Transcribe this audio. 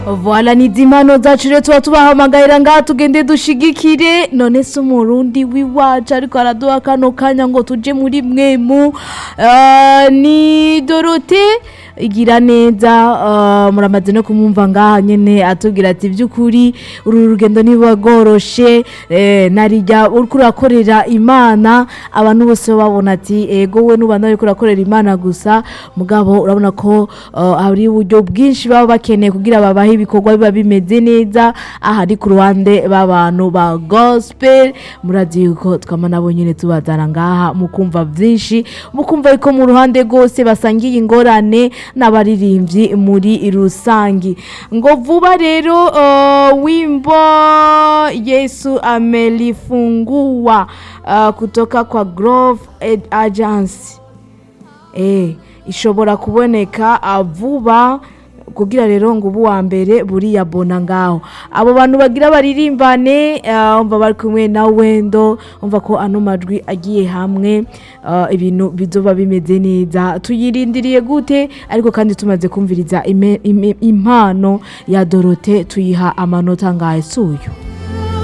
Voila ni zimano zacu rero tuba tubahamagarira ngaha tugende dushigikire none se umurundi w'iwacu ariko araduha kano kanya ngo tuje muri mwemu Ah, ni dorote igira neza ah, muramaze no kumwumva ngaha nyene atubwira ati by'ukuri uru rugendo niba rworoshe eh, narijya uriko urakorera imana abantu bose babona ati ego we n'ubanda ariko urakorera imana gusa mugabo urabona ko ah, hari uburyo bwinshi baba bakeneye kugira babahe ibikorwa biba bimeze neza aha ari ku ruhande b'abantu ba gospel murazi yuko twama nabo nyine tubazana ngaha mukumva byinshi mukumva yuko mu ruhande rwose basangiye ingorane n'abaririmbyi muri rusangi ngo vuba rero uh, wimbo yesu amelifungua uh, kutoka kwa grove Ed agency eh ishobora kuboneka uh, vuba kugira rero ngo ubu wa mbere buriya bona ngaho abo bantu bagira baririmbane uh, umva bari kumwe na wendo umva ko ano majwi agiye hamwe uh, ibintu bizoba bimeze neza tuyirindiriye gute ariko kandi tumaze kumviriza ime- ime- impano ya dorote tuyiha amanota ngahe suyo